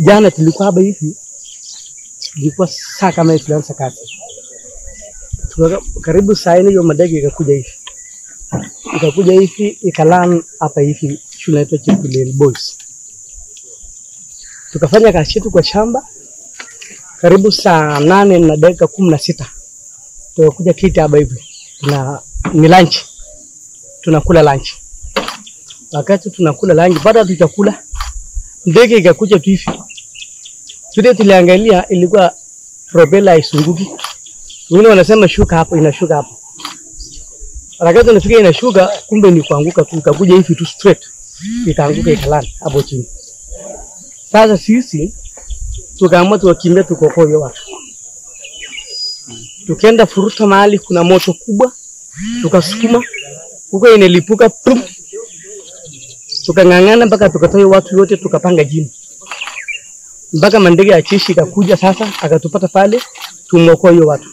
jana tulikuwa hapa hivi, ilikuwa saa kama hii tulianza kazi, Tuka- karibu saa nne hiyo madege ikakuja hivi ikakuja hivi ikalan hapa hivi shule inaitwa Chepkulel Boys. Tukafanya kazi yetu kwa shamba karibu saa nane na dakika kumi na sita tukakuja kiti hapa hivi, tuna ni lunch, tunakula lunch. Wakati tunakula lunch, baada ya tuchakula, ndege ikakuja tu hivi, vile tuliangalia ilikuwa propela haisunguki, wengine wanasema shuka hapo, inashuka hapo wakati unafika inashuka, kumbe ni kuanguka tu, ikakuja hivi tu straight, ikaanguka ikalala hapo chini. Sasa sisi tukaamua tuwakimbia, tukokoe hiyo watu, tukaenda furuta mahali kuna moto kubwa, tukasukuma huko, inalipuka pum, tukang'ang'ana mpaka tukatoa hiyo watu wote, tukapanga jini mpaka mandege ya jeshi ikakuja sasa, akatupata pale, tumokoa hiyo watu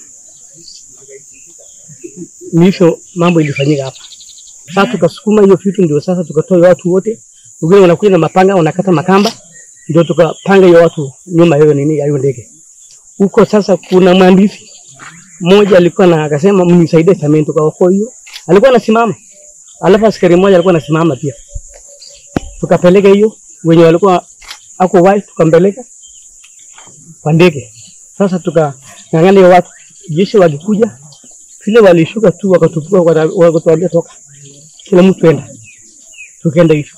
ni hivyo mambo ilifanyika hapa. Sasa tukasukuma hiyo vitu, ndio sasa tukatoa hiyo watu wote, wengine wanakuja na mapanga wanakata makamba, ndio tukapanga hiyo watu nyuma ya hiyo nini ya hiyo ndege huko. Sasa kuna mwandishi mmoja alikuwa na akasema, mnisaidie sameni, tukaokoa hiyo, alikuwa anasimama, alafu askari mmoja alikuwa anasimama pia, tukapeleka hiyo wenye walikuwa ako wai, tukampeleka kwa ndege. Sasa tukang'ang'ana hiyo watu, jeshi walikuja vile walishuka tu wakatupua, wakatuambia toka, kila mtu enda. Tukaenda hivyo,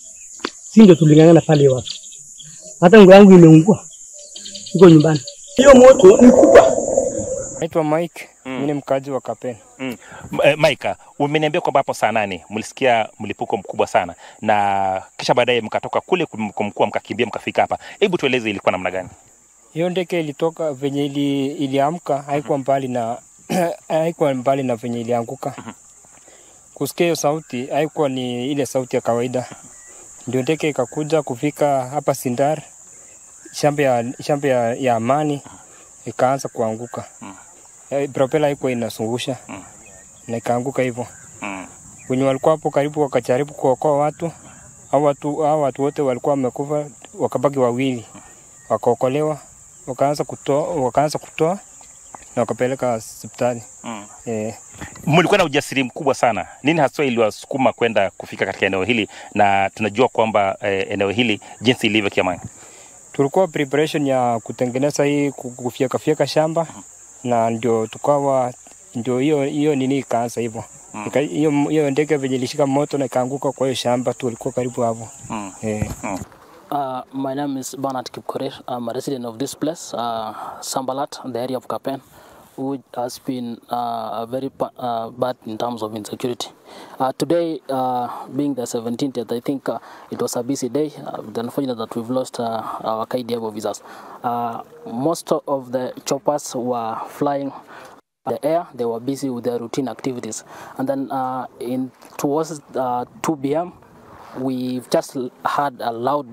si ndio tuling'ang'ana pale hiyo watu. Hata nguo yangu imeungua, iko nyumbani. Hiyo moto ni kubwa. Naitwa Mike, mimi ni mkaji wa Kapeni. Mm. M- eh, Maika, umeniambia kwamba hapo saa nane mlisikia mlipuko mkubwa sana na kisha baadaye mkatoka kule kumkua mkakimbia mkafika hapa. Hebu tueleze ilikuwa namna gani? Hiyo ndege ilitoka venye ili, iliamka haikuwa mbali na haikuwa mbali na venye ilianguka. Kusikia hiyo sauti haikuwa ni ile sauti ya kawaida, ndio ndege ikakuja kufika hapa Sindar, shamba ya, shamba ya, ya Amani, ikaanza kuanguka. Eh, Propela haikuwa inazungusha na ikaanguka hivyo. Mm. wenye walikuwa hapo karibu wakajaribu kuokoa watu au watu hao watu wote walikuwa wamekufa, wakabaki wawili, wakaokolewa, wakaanza kutoa wakaanza kutoa na wakapeleka hospitali Mm. eh. Mlikuwa na ujasiri mkubwa sana. Nini haswa iliwasukuma kwenda kufika katika eneo hili, na tunajua kwamba eh, eneo hili jinsi ilivyo kiamani? Tulikuwa preparation ya kutengeneza hii ku- kufyeka fyeka shamba na ndio tukawa ndio hiyo hiyo nini ikaanza hivyo Ika- hiyo hiyo ndege venye ilishika moto na ikaanguka kwa hiyo shamba, tulikuwa karibu hapo Mm. eh. Uh, my name is Bernard Kipkorir. I'm a resident of this place, uh, Sambalat, the area of Kapen, which has been uh, very pa- uh, bad in terms of insecurity. Uh, today, uh, being the 17th, I think uh, it was a busy day. Uh, it's unfortunate that we've lost uh, our KDF officers. Uh, most of the choppers were flying the air. They were busy with their routine activities, and then uh, in towards uh, 2 p.m. We've just had a loud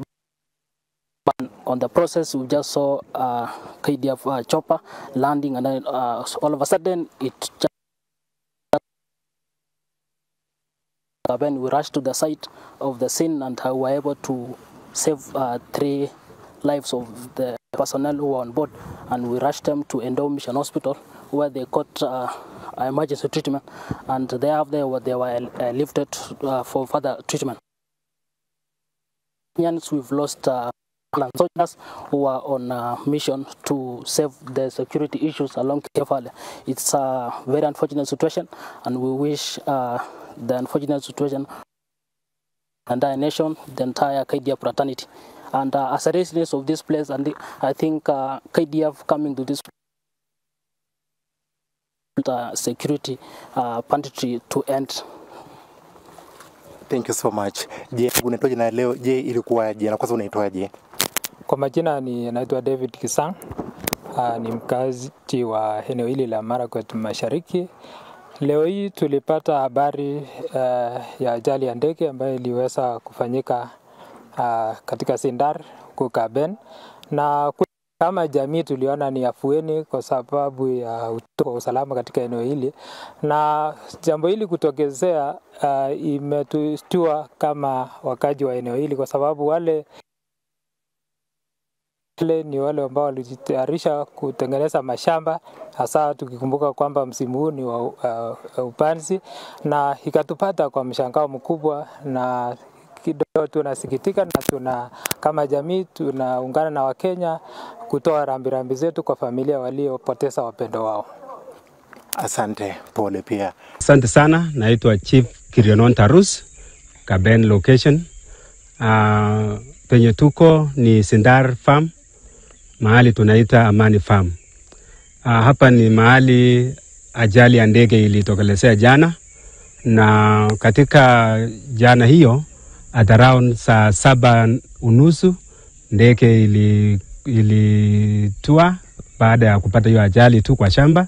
on the process we just saw uh, KDF uh, chopper landing and then uh, all of a sudden it just when we rushed to the site of the scene and uh, were able to save uh, three lives of the personnel who were on board and we rushed them to Endo Mission Hospital where they got uh, emergency treatment and thereafter they were uh, lifted uh, for further treatment. Kenyans, we've lost uh, and soldiers who are on a mission to save the security issues along Kefale. It's a very unfortunate situation, and we wish uh, the unfortunate situation the entire nation, the entire KDF fraternity. And uh, as a resident of this place, and the, I think uh, KDF coming to this uh, security uh, pantry to end. Thank you so much. Je, unaitwaje na leo? Je, ilikuwaje? Na kwanza unaitwaje? Kwa majina ni naitwa David Kisang. Uh, ni mkazi wa eneo hili la Marakwet Mashariki. Leo hii tulipata habari uh, ya ajali ya ndege ambayo iliweza kufanyika uh, katika Sindar huko Kaben, na ku- kama jamii tuliona ni afueni kwa sababu ya utoto wa usalama katika eneo hili, na jambo hili kutokezea uh, imetustua kama wakaji wa eneo hili, kwa sababu wale wale ni wale ambao walijitayarisha kutengeneza mashamba, hasa tukikumbuka kwamba msimu huu ni wa uh, upanzi, na ikatupata kwa mshangao mkubwa na kidogo tunasikitika na tuna kama jamii tunaungana na Wakenya kutoa rambirambi zetu kwa familia waliopoteza wapendo wao. Asante, pole pia. Asante sana, naitwa Chief Kirionon Tarus, Kaben location. Uh, penye tuko ni Sindar Farm, mahali tunaita Amani Farm. Uh, hapa ni mahali ajali ya ndege ilitokelezea jana, na katika jana hiyo at around saa saba unusu ndege ili ilitua baada ya kupata hiyo ajali tu kwa shamba,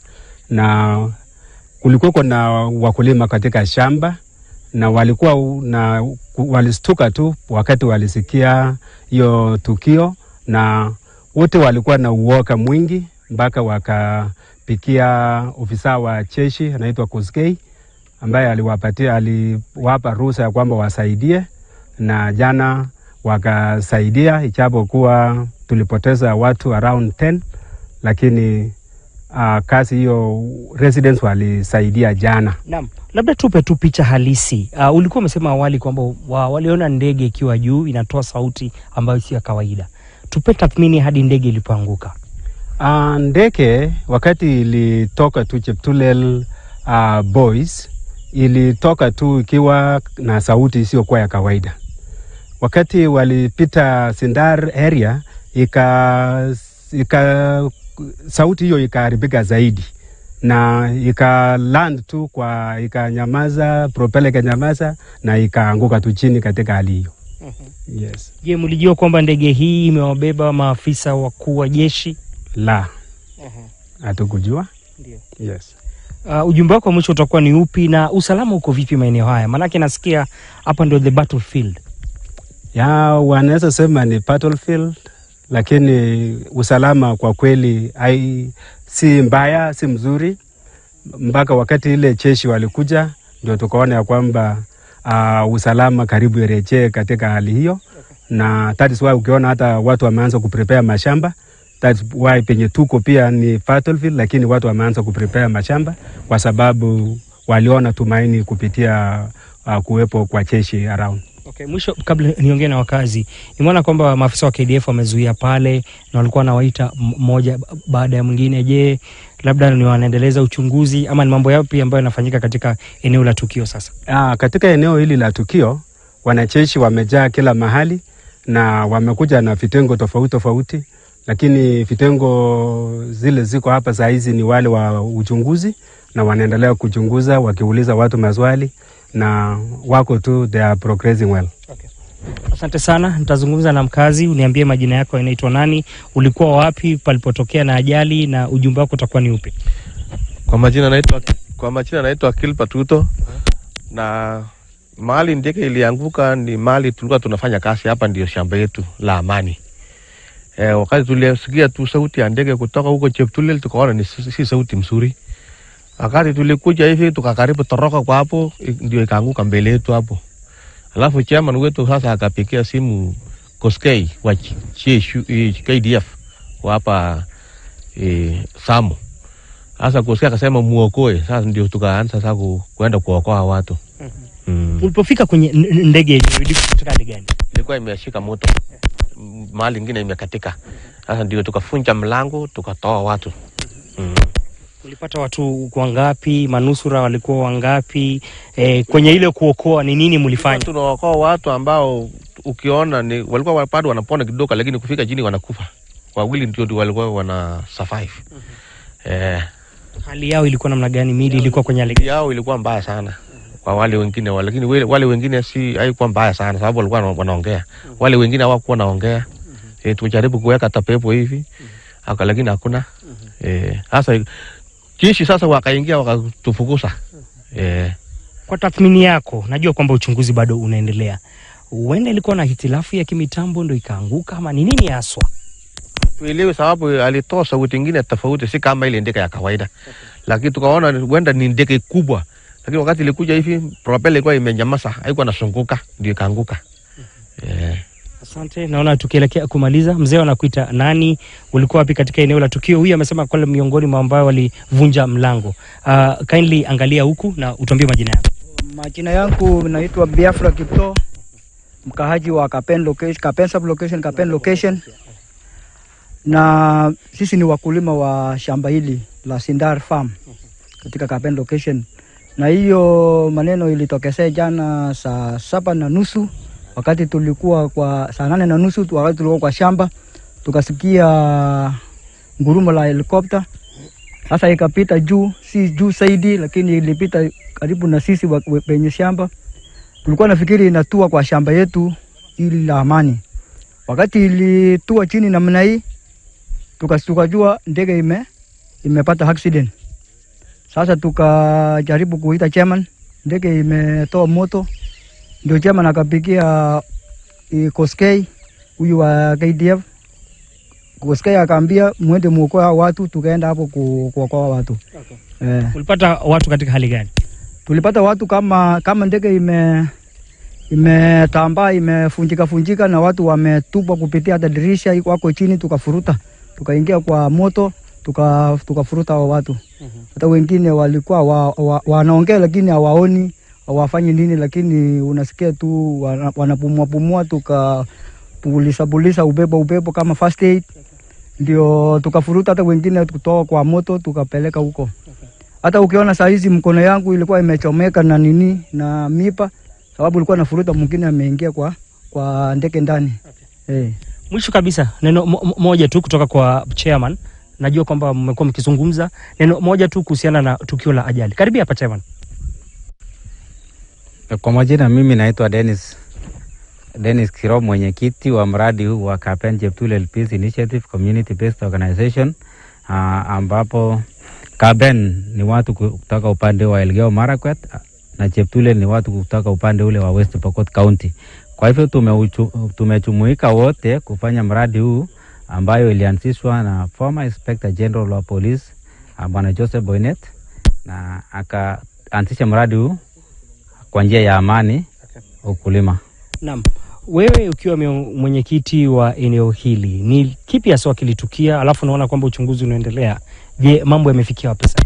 na kulikuwa na wakulima katika shamba na walikuwa u- na walistuka tu wakati walisikia hiyo tukio, na wote walikuwa na uoga mwingi mpaka wakapikia ofisa wa jeshi anaitwa Koskei ambaye aliwapatia aliwapa ruhusa ya kwamba wasaidie, na jana wakasaidia, ijapokuwa tulipoteza watu around 10 lakini uh, kazi hiyo residents walisaidia jana. Naam, labda tupe tu picha halisi. Uh, ulikuwa umesema awali kwamba wa, waliona ndege ikiwa juu inatoa sauti ambayo si ya kawaida. Tupe tathmini hadi ndege ilipoanguka. Uh, ndege wakati ilitoka tu Cheptulel uh, Boys ilitoka tu ikiwa na sauti isiyokuwa ya kawaida. Wakati walipita Sindar area ika, ika sauti hiyo ikaharibika zaidi na ika land tu kwa ikanyamaza, propeller ikanyamaza na ikaanguka tu chini katika hali hiyo. Yes. Je, mlijua kwamba ndege hii imewabeba maafisa wakuu wa jeshi? La, hatukujua. Ndio. Yes. Uh, ujumbe wako wa mwisho utakuwa ni upi na usalama uko vipi maeneo haya? Maanake nasikia hapa ndio the battlefield. ya wanaweza sema ni battlefield, lakini usalama kwa kweli hai, si mbaya, si mzuri. Mpaka wakati ile jeshi walikuja, ndio tukaona ya kwamba uh, usalama karibu irejee katika hali hiyo, na that is why ukiona hata watu wameanza kuprepare mashamba that is why penye tuko pia ni battlefield, lakini watu wameanza kuprepare mashamba kwa sababu waliona tumaini kupitia uh, kuwepo kwa jeshi around. Okay, mwisho kabla niongee na wakazi, nimeona kwamba maafisa wa KDF wamezuia pale na walikuwa wanawaita m- mmoja baada ya mwingine. Je, labda ni wanaendeleza uchunguzi ama ni mambo yapi ambayo yanafanyika katika eneo la tukio sasa? Ah, katika eneo hili la tukio wanajeshi wamejaa kila mahali na wamekuja na vitengo tofauti tofauti, lakini vitengo zile ziko hapa saa hizi ni wale wa uchunguzi na wanaendelea kuchunguza wakiuliza watu maswali na wako tu, they are progressing well. Asante sana, nitazungumza na mkazi. Uniambie majina yako, inaitwa nani, ulikuwa wapi palipotokea na ajali, na ujumbe wako utakuwa ni upi? Kwa majina naitwa kwa majina naitwa Kilpa Tuto na mahali ndege ilianguka ni mahali tulikuwa tunafanya kazi hapa, ndio shamba yetu la Amani. E, wakati tulisikia tu sauti ya ndege kutoka huko Cheptulel tukaona ni si si sauti mzuri. Wakati tulikuja hivi tukakaribu toroka kwa hapo, i- ndio ikaanguka mbele yetu hapo. Alafu chairman wetu sasa akapigia simu Koskei wa Ch- CSU eh, KDF wa hapa e, Samu sasa kusikia akasema muokoe. Sasa ndio tukaanza sasa ku, kuenda kuokoa watu mm. Ulipofika kwenye n- n- ndege yenyewe ilikuwa katika hali gani? Ilikuwa imeshika moto M- mahali ingine imekatika. Sasa ndio tukafunja mlango tukatoa watu mm. Ulipata watu wangapi? Manusura walikuwa wangapi? E, kwenye ile kuokoa ni nini mlifanya? Tunaokoa watu ambao ukiona ni walikuwa bado wanapona kidogo, lakini kufika chini wanakufa. Wawili ndio ndio walikuwa wana survive eh, Hali yao ilikuwa namna gani? Mili ilikuwa kwenye hali gani? yao ilikuwa mbaya sana kwa wale wengine wale, lakini wale, wale wengine si haikuwa mbaya sana sababu walikuwa wana- wanaongea. Wale wengine hawakuwa wanaongea. E, tujaribu kuweka tapepo hivi aka, lakini hakuna eh, sasa jeshi sasa wakaingia wakatufukuza eh, Kwa tathmini yako, najua kwamba uchunguzi bado unaendelea, huenda ilikuwa na hitilafu ya kimitambo ndo ikaanguka ama ni nini haswa? tuelewe sababu alitoa sauti ingine tofauti, si kama ile ndege ya kawaida, lakini tukaona ni- huenda ni ndege kubwa, lakini wakati ilikuja hivi propeller ilikuwa imenyamaza, haikuwa nasunguka, ndio ikaanguka eh. Asante, naona tukielekea kumaliza, mzee anakuita nani, ulikuwa wapi katika eneo la tukio? Huyu amesema kwamba miongoni mwa ambao walivunja mlango. Uh, kindly angalia huku na utuambie majina yako. Majina yangu naitwa Biafra Kipto, mkahaji wa Kapen location, Kapen sub location, Kapen location, na sisi ni wakulima wa shamba hili la Sindar Farm katika Kapen location, na hiyo maneno ilitokezea jana saa saba na nusu wakati tulikuwa kwa saa nane na nusu tu- wakati tulikuwa kwa shamba tukasikia ngurumo la helikopta sasa ikapita juu, si juu zaidi, lakini ilipita karibu na sisi wa- we- penye shamba. Tulikuwa nafikiri inatua kwa shamba yetu ili la amani. Wakati ilitua chini namna hii, tuka- tukajua ndege ime imepata accident. Sasa tukajaribu kuita chairman, ndege imetoa moto, ndio chairman akapigia eh, Koskei huyu wa KDF Koskei akaambia mwende muokoe hao watu, tukaenda hapo ku- kuokoa watu eh. Ulipata watu katika hali gani? Tulipata watu kama kama ndege ime imetambaa imefunjika funjika na watu wametupwa kupitia hata dirisha iko- wako chini, tukafuruta tukaingia kwa moto tuka tukafuruta hao watu. Hata wengine walikuwa wa, wa, wanaongea lakini hawaoni hawafanyi nini, lakini unasikia tu wana- wanapumua pumua, tukapulisa pulisa upepo upepo kama first aid, ndio tukafuruta hata wengine kutoka kwa moto tukapeleka huko hata ukiona saa hizi mkono yangu ilikuwa imechomeka na nini na mipa, sababu ilikuwa nafuruta, mwingine ameingia kwa kwa ndege ndani okay. Eh. Mwisho kabisa neno mo- mo- moja tu kutoka kwa chairman. Najua kwamba mmekuwa mkizungumza, neno moja tu kuhusiana na tukio la ajali. Karibia hapa chairman. Kwa majina mimi naitwa Dennis Dennis Kiro, mwenyekiti wa mradi huu wa Kapen Cheptulel Peace Initiative Community Based Organization uh, ambapo Kaben ni watu kutoka upande wa Elgeyo Marakwet na Cheptulel ni watu kutoka upande ule wa West Pokot County. Kwa hivyo tumeuchu- tumejumuika wote kufanya mradi huu ambayo ilianzishwa na former Inspector General wa Police uh, Bwana Joseph Boynet na akaanzisha mradi huu kwa njia ya amani ukulima. Naam, wewe ukiwa mio- mwenyekiti wa eneo hili, ni kipi hasa kilitukia? Alafu naona kwamba uchunguzi unaendelea. Je, mambo yamefikia wapi sasa?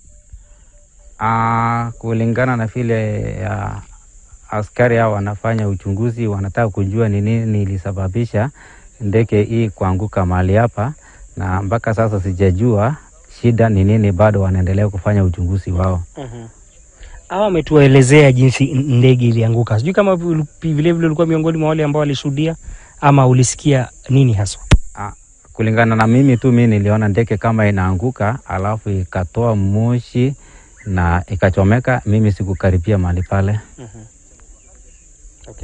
Ah, kulingana na vile ya askari hao wanafanya uchunguzi, wanataka kujua ni nini ilisababisha ndege hii kuanguka mahali hapa, na mpaka sasa sijajua shida ni nini, bado wanaendelea kufanya uchunguzi wao. Hawa wametuelezea jinsi n- ndege ilianguka. Sijui kama vile vile ulikuwa miongoni mwa wale ambao walishuhudia ama ulisikia nini haswa? Kulingana na mimi tu, mimi niliona ndege kama inaanguka, alafu ikatoa moshi na ikachomeka. Mimi sikukaribia mahali pale. Mhm.